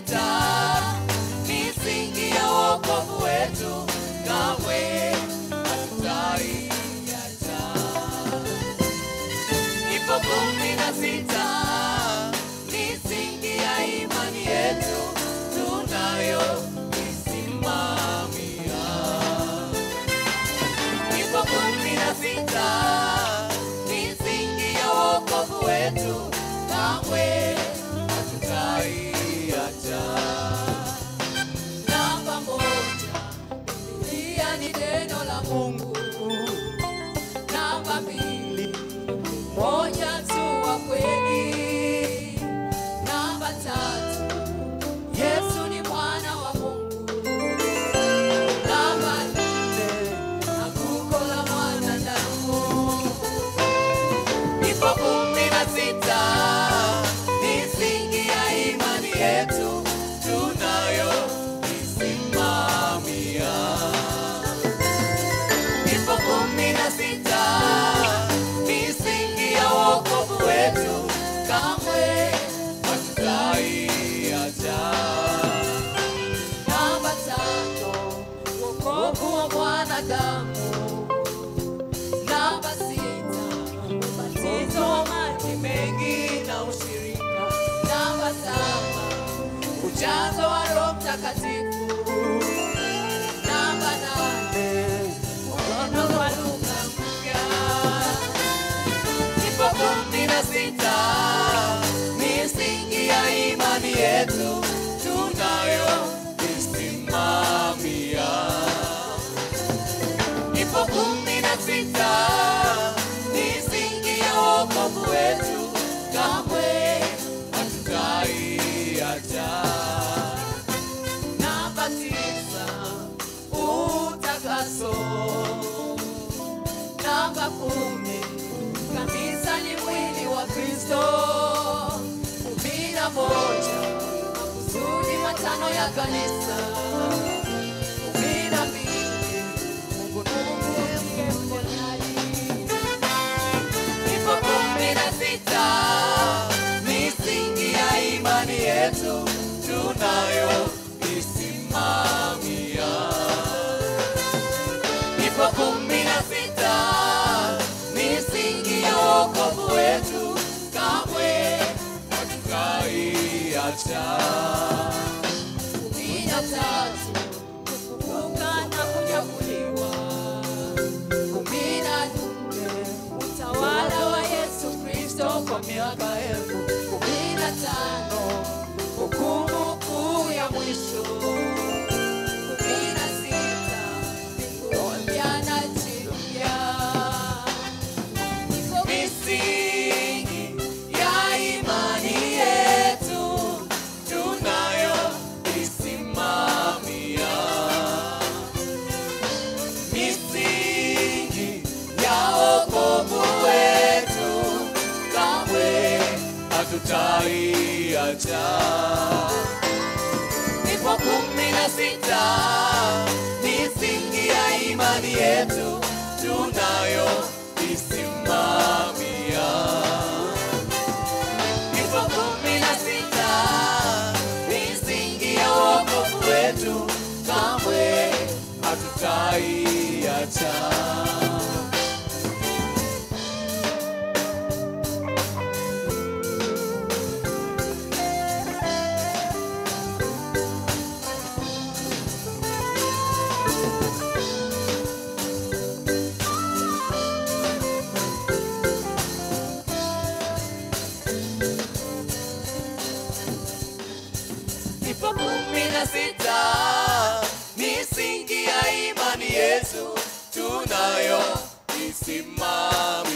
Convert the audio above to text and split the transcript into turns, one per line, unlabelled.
sita, misingi ya wokovu wetu kamwe hatutaiacha. Ipo kumi na sita, misingi ya imani yetu tunayoisimamia. Ipo kumi na sita, misingi ya wokovu wetu kamwe hatutaiacha. Namba moja, Biblia ni neno la Mungu. Namba mbili, moja tu wa kweli. Namba tatu, Yesu ni mwana wa Mungu. Namba nne, anguko la mwanadamu. Ipo kumi na sita, misingi ya imani yetu tunayoisimamia. Ipo kumi na sita, misingi ya wokovu wetu kamwe hatutaiacha. Namba tano, wokovu wa mwanadamu. Namba sita, ubatizo wa maji mengi na ushirika. Namba saba, ujazo wa Roho Mtakatifu. Namba nane, mkono wa lugha mpya. Ipo kumi na sita, misingi ya imani yetu tunayoisimamia. Ipo kumi na sita, misingi ya wokovu wetu kamwe hatutaiacha. Namba tisa, utakaso. Namba kumi, kanisa ni mwili wa Kristo. Kumi na moja, makusudi matano ya kanisa. Kumi na mbili, Mungu Mungu ndiye mponyaji. Ipo kumi na sita, misingi ya imani yetu tunayoisimamia. Ipo kumi na sita, misingi ya wokovu wetu kamwe hatutaiacha. Kumi na tatu, kufufuka na kunyakuliwa. Kumi na nne, utawala wa Yesu Kristo kwa miaka elfu. Kumi na tano, hukumu kuu ya mwisho. Kumi na sita, mbingu mpya na nchi mpya. Misingi ya imani yetu tunayoisimamia. Misingi ya wokovu wetu kamwe hatutaiacha. Ipo kumi na sita, misingi ya imani yetu tunayoisimamia. Ipo kumi na sita, misingi ya wokovu wetu kamwe hatutaiacha. Ipo kumi na sita, misingi ya imani yetu tunayoisimamia.